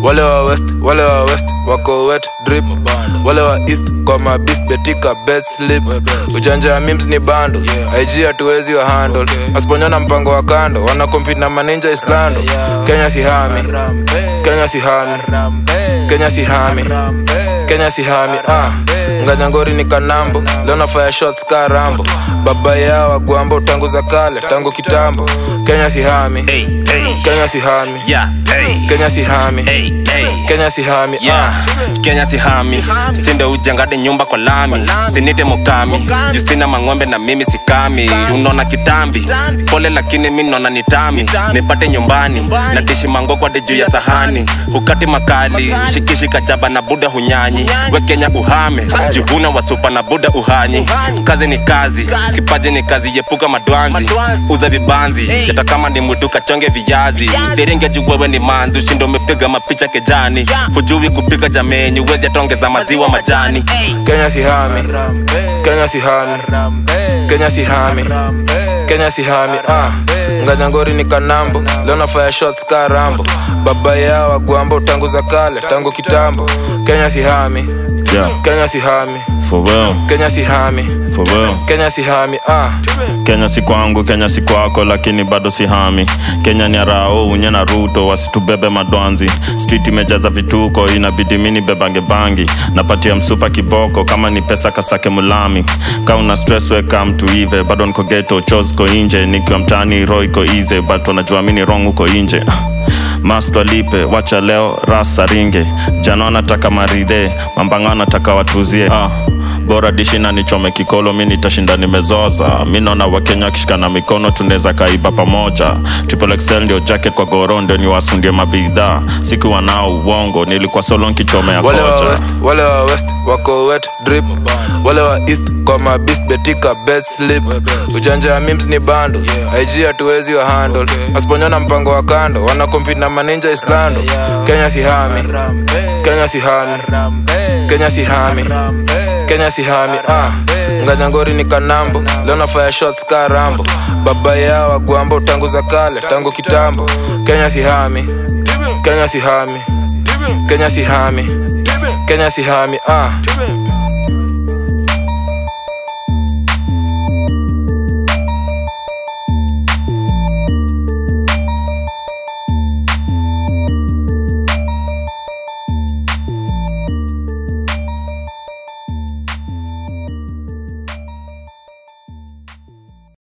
wale wa west wale wa west wako wet drip wale wa east kwa mabis betika bed slip ujanja ya mims ni bando ig hatuwezi wa handle asiponyona mpango wa kando wana compete na maninja islando kenya sihami kenya sihami kenya sihami kenya sihami ah nganyangori ni kanambo leo nafaya shots ka rambo baba yao wagwambo tangu za kale tangu kitambo kenya sihami Hey, hey, kenya sihami yeah, hey, kenya sihami hey, hey. kenya sihami Yeah, Kenya sihami sinde ujengade nyumba kwa lami sinite mukami justina mang'ombe na mimi sikami unaona kitambi pole lakini mi naona nitami nipate nyumbani na dishi mangokwade juu ya sahani hukati makali shikishi kachaba na buda hunyanyi we Kenya uhame jivuna wasupa na buda uhanyi kazi ni kazi kipaji ni kazi yepuka madwanzi uza vibanzi hata kama ni mwitu kachonge viazi usiringe juu wewe ni manzi ushindo umepiga mapicha kejani hujui kupika jameni uwezi atongeza maziwa majani kenya sihami kenya sihami kenya sihami kenya sihami ah nganyangori ni kanambo leo nafaya shots ka rambo baba yao wagwambo tangu za kale tangu kitambo kenya sihami Yeah, kenya sihami for real, kenya sihami for real. kenya sihami ah Kenya si kwangu, Kenya si kwako, lakini bado si hami. Kenya ni arao unye na Ruto, wasitubebe madwanzi. Street imejaza vituko, inabidi mini bebange bangi. Napatia msupa kiboko, kama ni pesa kasake mulami. Ka una stress we come to ive, bado niko ghetto, chos ko inje. Nikiwa mtaani roho iko easy, but wanajua mini wrong huko inje. Mast walipe, wacha leo rasa ringe. Jana wanataka maridhe, mambanga wanataka watuzie. Ah bora dishi na nichome kikolo mi nitashinda nimezoza mi naona wakenya wakishikana mikono tunaweza kaiba pamoja triple XL ndio jacket kwa goro ndio niwasundie mabidhaa sikuwa nao uongo nilikuwa solo nkichomea wale wa kocha west wale wa west wako wet drip wale wa east kwa mabis betika bed slip ujanja ya mims ni bando ig hatuwezi wa handle asiponyona mpango wa kando wana compete na maninja islando kenya sihami kenya sihami kenya sihami kenya sihami ah nganyangori ni kanambo leo nafaya shots ka rambo baba yao wagwambo tangu za kale tangu kitambo kenya sihami kenya sihami kenya sihami kenya sihami ah